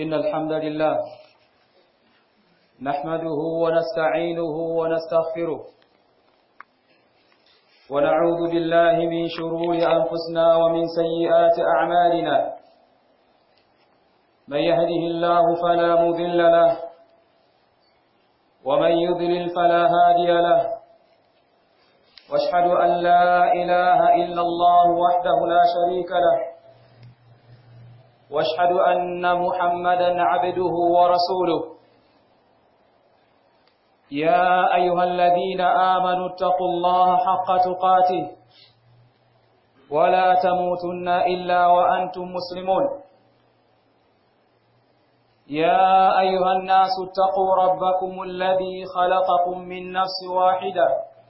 إن الحمد لله نحمده ونستعينه ونستغفره ونعوذ بالله من شرور أنفسنا ومن سيئات أعمالنا من يهده الله فلا مذل له ومن يضلل فلا هادي له واشهد أن لا إله إلا الله وحده لا شريك له واشهد أن محمدا عبده ورسوله يا أيها الذين آمنوا اتقوا الله حق تقاته ولا تموتن إلا وأنتم مسلمون يا أيها الناس اتقوا ربكم الذي خلقكم من نفس واحدة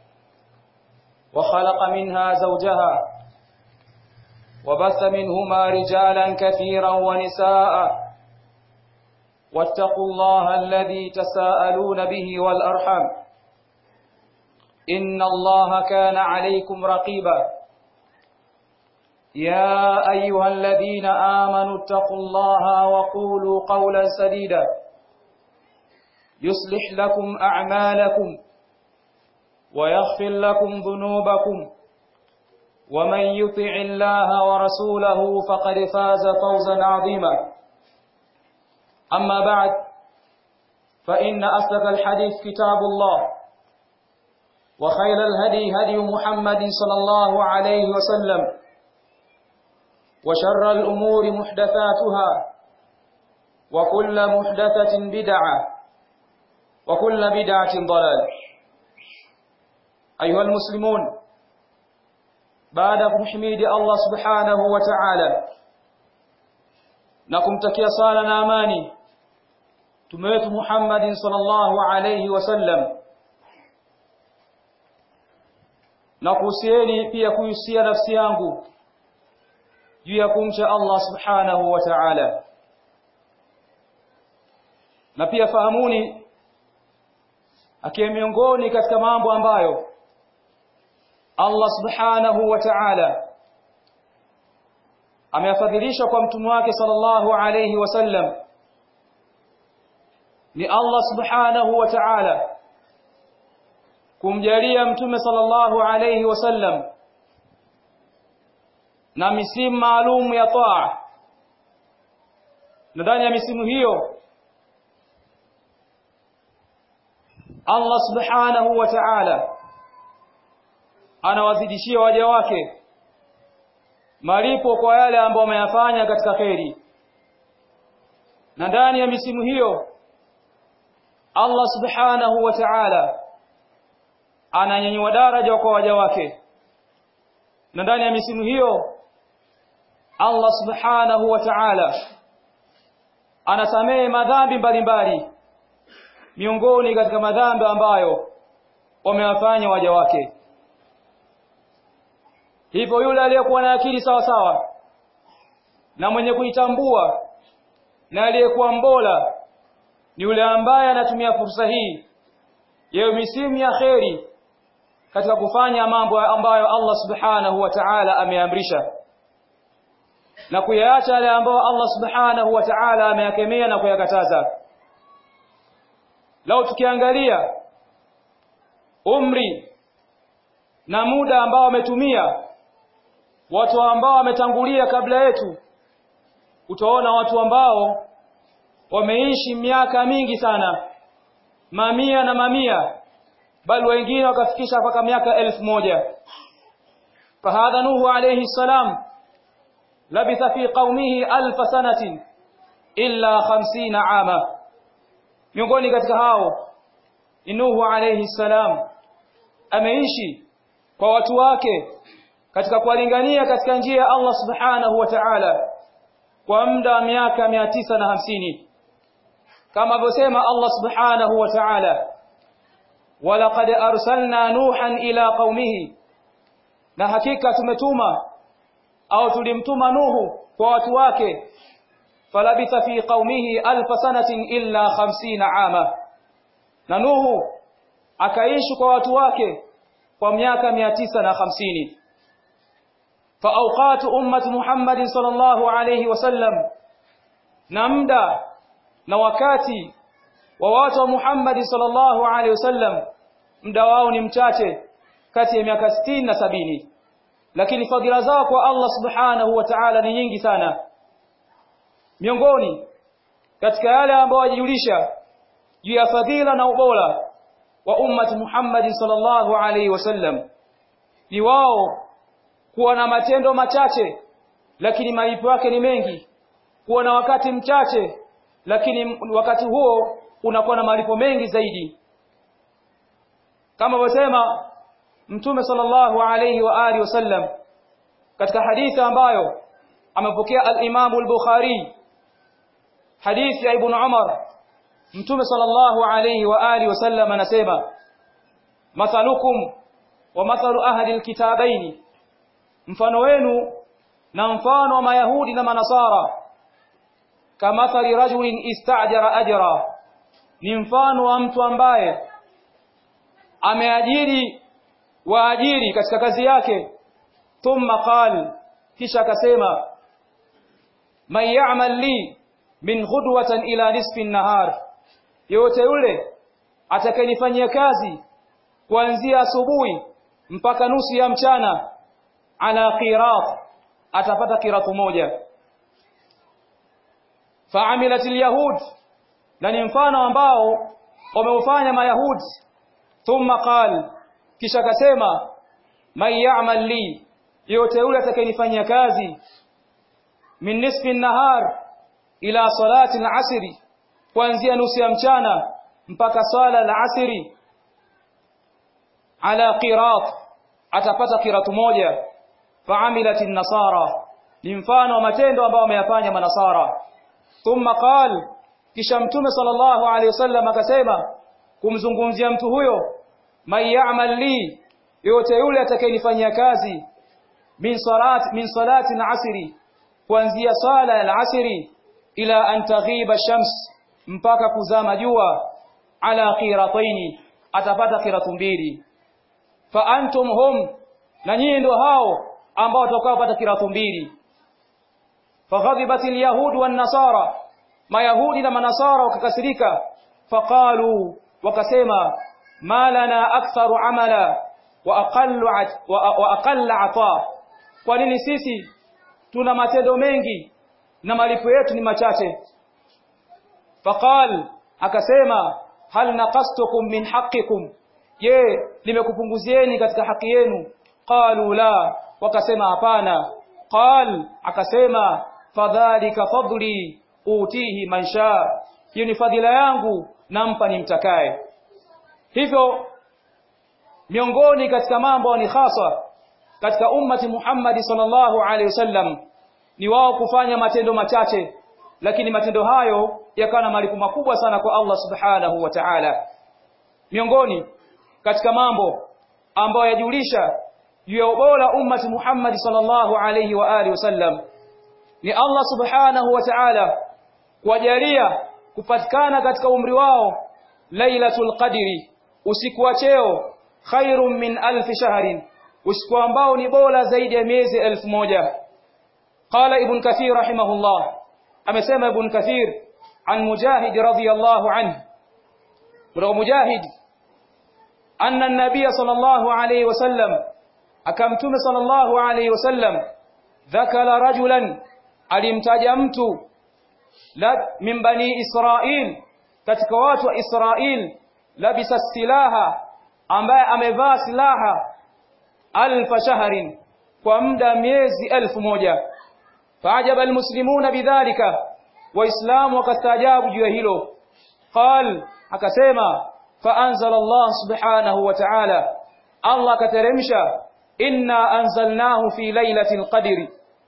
وخلق منها زوجها وبث منهما رجالا كثيرا ونساء واتقوا الله الذي تساءلون به والأرحم إن الله كان عليكم رقيبا يا أيها الذين آمنوا اتقوا الله وقولوا قولا سديدا يصلح لكم أعمالكم ويغفر لكم ذنوبكم ومن يطع الله ورسوله فقد فاز فوزا عظيما أما بعد فإن أصدق الحديث كتاب الله وخير الهدي هدي محمد صلى الله عليه وسلم وشر الأمور محدثاتها وكل محدثة بدعة وكل بدعة ضلال أيها المسلمون بعد kumhimidi Allah subhanahu wa ta'ala na kumtakia sala na amani Mtume wetu Muhammad sallallahu alayhi wasallam na kuhusieni pia kuhusia nafsi yangu juu ya kumcha Allah subhanahu wa ta'ala na pia fahamuni akiwa miongoni katika mambo ambayo Allah subhanahu wa ta'ala ameyafadhilisha kwa mtume wake sallallahu alayhi wasallam ni Allah subhanahu wa ta'ala kumjalia mtume sallallahu alayhi wasallam na misimu maalum ya taa na ndani ya misimu hiyo Allah subhanahu wa ta'ala anawazidishia waja wake malipo kwa yale ambayo wameyafanya katika kheri na ndani ya misimu hiyo Allah subhanahu wa ta'ala ananyanyua daraja kwa waja wake na ndani ya misimu hiyo Allah subhanahu wa ta'ala anasamehe madhambi mbalimbali miongoni katika madhambi ambayo wamewafanya waja wake hivyo yule aliyekuwa na akili sawa sawa na mwenye kuitambua na aliyekuwa mbola ni yule ambaye anatumia fursa hii yayo misimu ya kheri katika kufanya mambo ambayo Allah subhanahu wa ta'ala ameamrisha na kuyaacha yale ambayo Allah subhanahu wa ta'ala ameyakemea na kuyakataza lao tukiangalia umri na muda ambao wametumia watu ambao wametangulia kabla yetu utaona watu ambao wameishi miaka mingi sana mamia na mamia bali wengine wakafikisha mpaka miaka elfu moja fahadha nuhu alayhi salam labitha fi qaumihi alf sanatin illa 50 ama miongoni katika hao ni nuhu alayhi salam ameishi kwa watu wake katika kuwalingania katika njia ya Allah subhanahu wa ta'ala kwa muda wa miaka 950 kama alivyosema Allah subhanahu wa ta'ala walaqad arsalna nuhan ila qaumihi na hakika tumetuma au tulimtuma nuhu kwa watu wake falabitha fi qaumihi alf sanatin illa 50 ama na nuhu akaishi kwa watu wake kwa miaka 950 فأوقات أمة محمد صلى الله عليه وسلم na muda na wakati wa watu wa Muhammad sallallahu alaihi wasallam muda wao ni mchache kati ya miaka 60 na sabini lakini fadhila zao kwa Allah subhanahu wa ta'ala ni nyingi sana miongoni katika yale ambayo wajijulisha juu ya fadhila na ubora wa ummati Muhammad sallallahu alaihi wasallam ni wao kuwa na matendo machache lakini malipo yake ni mengi kuwa na wakati mchache lakini wakati huo unakuwa na malipo mengi zaidi kama wasema mtume sallallahu alayhi wa alihi wasallam katika hadithi ambayo amepokea al-Imam al-Bukhari hadithi ya Ibn Umar mtume sallallahu alayhi wa alihi wasallam anasema mathalukum wa mathalu ahli al-kitabaini mfano wenu na mfano wa mayahudi na manasara kamathali rajulin istajara ajra ni mfano wa mtu ambaye ameajiri waajiri katika kazi yake thumma qal kisha akasema man ya'mal li min ghudwatan ila nisfi an-nahar yote yule atakayenifanyia kazi kuanzia asubuhi mpaka nusu ya mchana ala qirat atapata kiratu moja fa'amilat al-yahud na ni mfano ambao wameufanya mayahudi thumma qal kisha akasema man ya'mal li yote yule atakayenifanyia kazi min nisfi an-nahar ila salati al-asri kuanzia nusu ya mchana mpaka swala al-asri ala qirat atapata qiratu moja fa'amilat an-nasara ni mfano wa matendo ambayo wameyafanya manasara thumma qal kisha mtume sallallahu alaihi wasallam akasema kumzungumzia mtu huyo man ya'mal li yote yule atakayenifanyia kazi min salat min salati al-asri kuanzia sala al-asri ila an taghiba shams mpaka kuzama jua ala qirataini atapata qiratu mbili fa antum hum na nyinyi ndio hao ambao watakao pata qiratu mbili faghadibat al-yahud wan-nasara mayahudi na manasara wakakasirika faqalu wakasema ma lana aktharu amala wa aqallu wa aqalla ata kwa nini sisi tuna matendo mengi na malipo yetu ni machache faqal akasema hal naqastukum min haqqikum je nimekupunguzieni katika haki yenu qalu la wakasema hapana qal akasema fadhalika fadli utihi man shaa hiyo ni fadhila yangu nampa nimtakaye hivyo miongoni katika mambo ni hasa katika ummati Muhammad sallallahu alaihi wasallam ni wao kufanya matendo machache lakini matendo hayo yakawa na malipo makubwa sana kwa Allah subhanahu wa ta'ala miongoni katika mambo ambayo yajulisha juu ya ubora ummati Muhammad sallallahu alaihi wa alihi wasallam ni Allah subhanahu wa ta'ala kuwajalia kupatikana katika umri wao lailatul qadri usiku wa cheo khairum min alf shahrin usiku ambao ni bora zaidi ya miezi elfu moja qala ibn kathir rahimahullah amesema ibn kathir an mujahid radiyallahu anhu kutoka mujahid anna an-nabiy sallallahu alayhi wasallam akamtume sallallahu alayhi wasallam dhakara rajulan alimtaja mtu la min bani israil katika watu wa israil labisa silaha ambaye amevaa silaha alfa shahrin kwa muda miezi elfu moja faajaba almuslimuna bidhalika waislamu wakastaajabu juu ya hilo qal akasema faanzala Allah subhanahu wa ta'ala Allah akateremsha inna anzalnahu fi lailatul qadri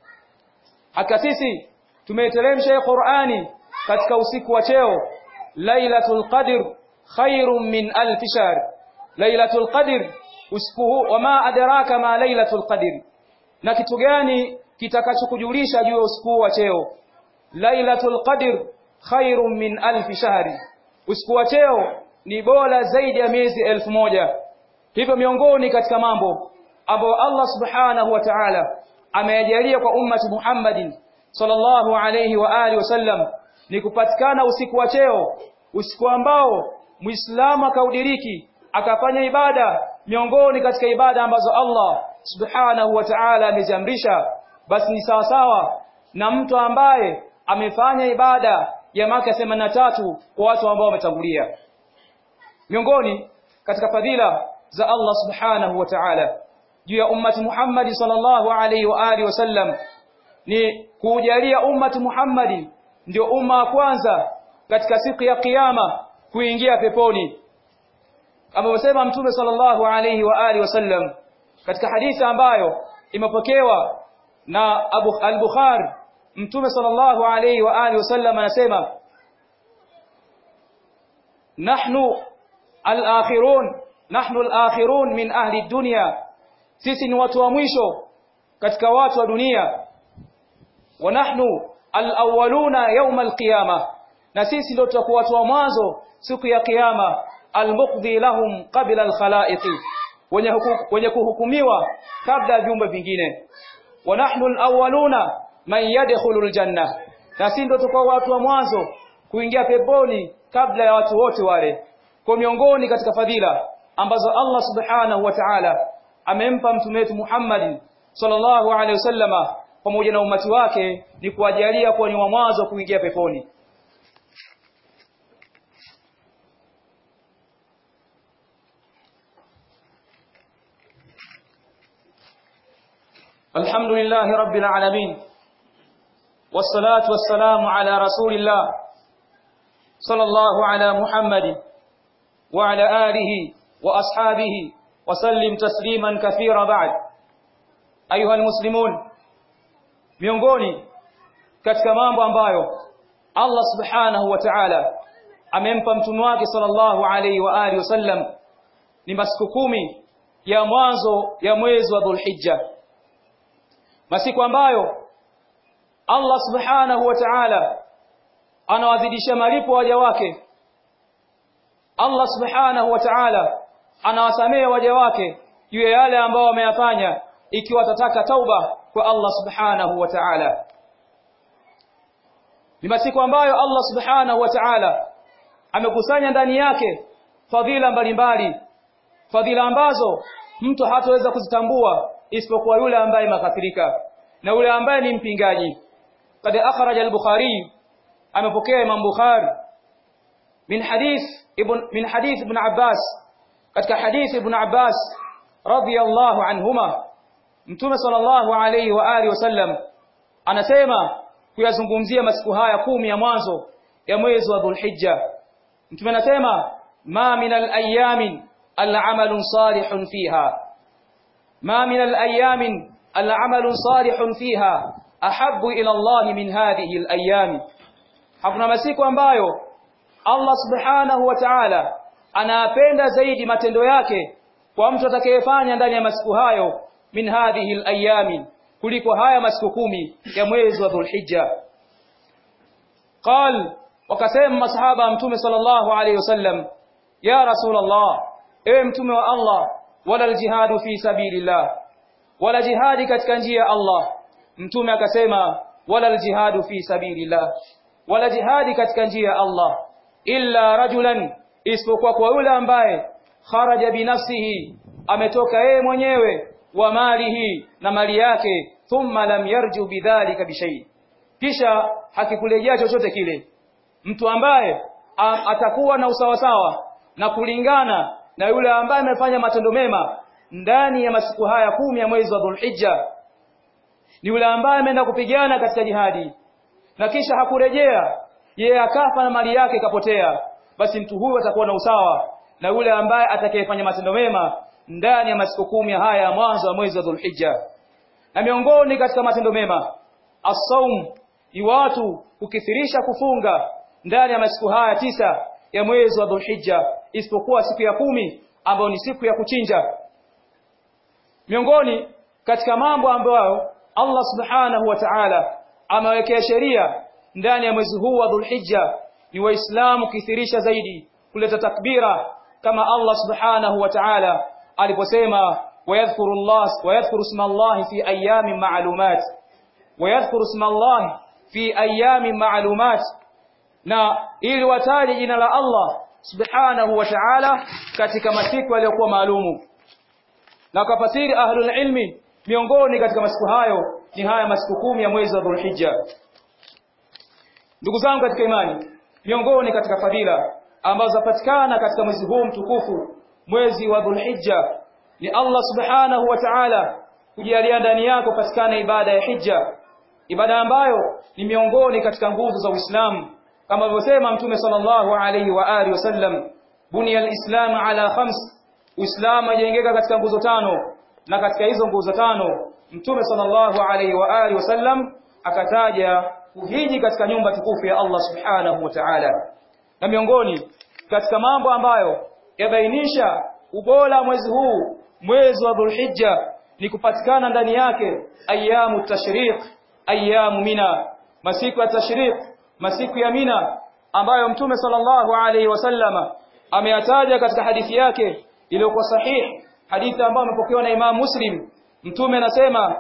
akasisi tumeteremsha Qur'ani katika usiku wa cheo lailatul qadr khairum min alf shahr lailatul qadr usiku huu wama adraka ma lailatul qadr na kitu gani kitakachokujulisha juu ya usiku wa cheo lailatul qadr khairum min alf shahr usiku wa cheo ni bora zaidi ya miezi elfu moja hivyo miongoni katika mambo ambayo Allah subhanahu wa ta'ala ameyajalia kwa ummati Muhammadin sallallahu alayhi wa alihi wasallam ni kupatikana usiku wa cheo usiku ambao muislamu akaudiriki akafanya ibada miongoni katika ibada ambazo Allah subhanahu wa ta'ala ameziamrisha basi ni sawa sawa na mtu ambaye amefanya ibada ya maka 83 kwa watu ambao wametangulia miongoni katika fadhila za Allah subhanahu wa ta'ala juu ya ummati Muhammad sallallahu alaihi wa alihi wasallam ni kujalia ummati Muhammad ndio umma wa kwanza katika siku ya kiyama kuingia peponi amesema mtume sallallahu alaihi wa alihi wasallam katika hadithi ambayo imepokewa na Abu al-Bukhari mtume sallallahu alaihi wa alihi wasallam anasema nahnu al-akhirun nahnu al-akhirun min ahli dunya sisi ni watu wa mwisho katika watu wa dunia wa nahnu al-awwaluna yawm al-qiyamah na sisi ndio tutakuwa watu wa mwanzo siku ya kiyama al-muqdi lahum qabla al-khalaiqi wenye, wenye kuhukumiwa kabla ya viumbe vingine wa nahnu al-awwaluna man yadkhulu al-janna na sisi ndio tutakuwa watu wa mwanzo kuingia peponi kabla ya watu wote wale kwa miongoni katika fadhila ambazo Allah subhanahu wa ta'ala amempa mtume wetu Muhammad sallallahu alaihi wasallama pamoja na umati wake ni kuwajalia kuwa ni wa mwanzo kuingia peponi الحمد لله رب العالمين والصلاة والسلام على رسول الله صلى الله على محمد وعلى آله وأصحابه وسلم تسليما كثيرا بعد أيها المسلمون miongoni katika mambo ambayo Allah subhanahu wa ta'ala amempa mtume wake sallallahu alayhi wa alihi wasallam ni masiku kumi ya mwanzo ya mwezi wa Dhulhijja masiku ambayo Allah subhanahu wa ta'ala anawadhidisha malipo waja wake Allah subhanahu wa ta'ala anawasamea waja wake juu ya yale ambao wameyafanya ikiwa watataka tauba kwa Allah subhanahu wa ta'ala ni masiku ambayo Allah subhanahu wa ta'ala amekusanya ndani yake fadhila mbalimbali fadhila ambazo mtu hataweza kuzitambua isipokuwa yule ambaye makafirika na yule ambaye ni mpingaji قد أخرج البخاري amepokea Imam Bukhari min hadith ibn min hadith ibn Abbas katika hadith ibn Abbas radiyallahu anhuma Mtume sallallahu alayhi wa alihi wasallam anasema kuyazungumzia masiku haya kumi ya mwanzo ya mwezi wa Dhulhijja Mtume anasema ma min al-ayyamin al-amalun salihun fiha ma min al-ayyamin al-amalun salihun fiha ahabbu ila Allah min hadhihi al-ayyam hakuna masiku ambayo Allah subhanahu wa ta'ala anapenda zaidi matendo yake kwa mtu atakayefanya ndani ya masiku hayo min hadhihi al-ayyam kuliko haya masiku kumi ya mwezi wa Dhulhijja qal wakasema masahaba mtume sallallahu alayhi wasallam ya rasulullah ewe mtume wa Allah wala al-jihadu fi sabilillah wala jihadi katika njia ya Allah mtume akasema wala aljihadu fi sabilillah wala jihadi katika njia ya Allah illa rajulan isipokuwa kwa yule ambaye kharaja binafsihi ametoka yeye mwenyewe wa malihi na mali yake thumma lam yarju bidhalika bishay kisha hakikurejea chochote kile mtu ambaye atakuwa na usawasawa na kulingana na yule ambaye amefanya matendo mema ndani ya masiku haya kumi ya mwezi wa Dhulhijja ni yule ambaye ameenda kupigana katika jihadi na kisha hakurejea yeye akafa na mali yake ikapotea basi mtu huyu atakuwa na usawa na yule ambaye atakayefanya matendo mema ndani ya masiku kumi haya ya mwanzo wa mwezi wa Dhulhijja na miongoni katika matendo mema as-saum ni watu kukithirisha kufunga ndani ya masiku haya tisa ya mwezi wa Dhulhijja isipokuwa siku ya kumi ambayo ni siku ya kuchinja miongoni katika mambo ambayo Allah subhanahu wa ta'ala amewekea sheria ndani ya mwezi huu wa Dhulhijja ni waislamu kithirisha zaidi kuleta takbira kama Allah subhanahu wa ta'ala aliposema wayadhkuru Allah wayadhkuru isma Allah fi ayamin ma'lumat wayadhkuru isma Allah fi ayamin ma'lumat na ili wataje jina la Allah subhanahu wa ta'ala katika masiku yaliyokuwa maalumu na kafasiri ahlul ilmi miongoni katika masiku hayo ni haya masiku kumi ya mwezi wa Dhulhijja ndugu zangu katika imani miongoni katika fadhila ambazo zapatikana katika mwezi huu mtukufu mwezi wa Dhulhijja ni Allah subhanahu wa ta'ala kujalia ndani yako patikana ibada ya hija ibada ambayo ni miongoni katika nguzo za Uislamu kama alivyosema mtume sallallahu alayhi wa alihi wasallam bunia alislam ala khams uislamu ajengeka katika nguzo tano na katika hizo nguzo tano mtume sallallahu alayhi wa alihi wasallam akataja kuhiji katika nyumba tukufu ya Allah subhanahu wa ta'ala na miongoni katika mambo ambayo yabainisha ubora mwezi huu mwezi wa Dhulhijja ni kupatikana ndani yake ayamu tashriq ayamu mina masiku ya tashriq masiku ya mina ambayo mtume sallallahu alaihi wasallama ameyataja katika hadithi yake iliyokuwa sahihi hadithi ambayo imepokewa na Imam Muslim mtume anasema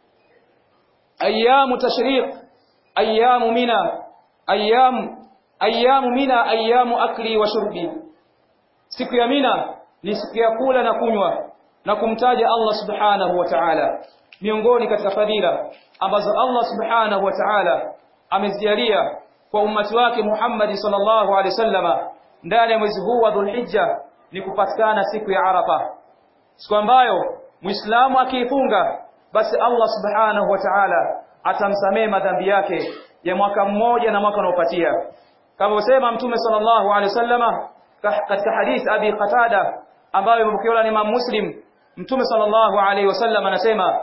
ayamu tashriq ayamu mina ayamu ayamu mina ayamu akli wa shurbi siku ya mina ni siku ya kula na kunywa na kumtaja Allah subhanahu wa ta'ala miongoni katika fadhila ambazo Allah subhanahu wa ta'ala amezijalia kwa ummati wake Muhammad sallallahu alaihi wasallama ndani ya mwezi huu wa Dhulhijja ni kupatikana siku ya Arafa siku ambayo Muislamu akiifunga basi Allah subhanahu wa ta'ala atamsamehe madhambi yake ya mwaka mmoja na mwaka unaopatia kama usema mtume sallallahu alaihi wasallama katika hadith Abi Qatada ambayo imepokewa na Imam Muslim mtume sallallahu alaihi wasallam anasema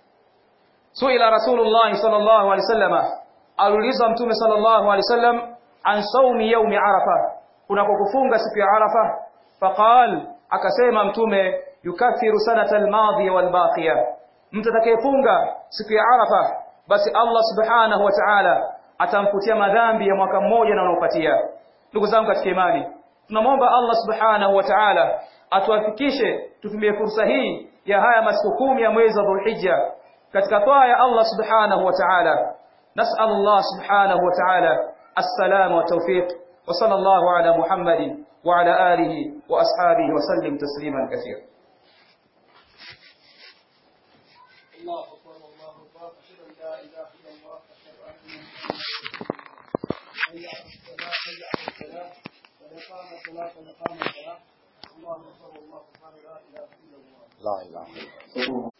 suila rasulullah sallallahu alaihi wasallama aliulizwa mtume sallallahu alaihi wasallam an saumi yaumi arafa kunako kufunga siku ya arafa faqal akasema mtume yukathiru sanata almadhiya walbaqiya mtu atakayefunga siku ya arafa basi Allah subhanahu wa ta'ala atamfutia madhambi ya mwaka mmoja na unaopatia ndugu zangu katika imani tunamwomba Allah subhanahu wa ta'ala atuafikishe tutumie fursa hii ya haya masiku kumi ya mwezi wa Dhulhijja katika toa ya Allah subhanahu wa ta'ala نسأل الله سبحانه وتعالى السلام والتوفيق وصلى الله على محمد وعلى آله وأصحابه وسلم تسليما كثيرا الله أكبر الله أكبر أشهد أن لا إله إلا الله أشهد أن حي على الصلاة حي على الصلاة قد قام الصلاة قد قام الصلاة الله أكبر الله سبحانه لا إله إلا الله لا إله إلا الله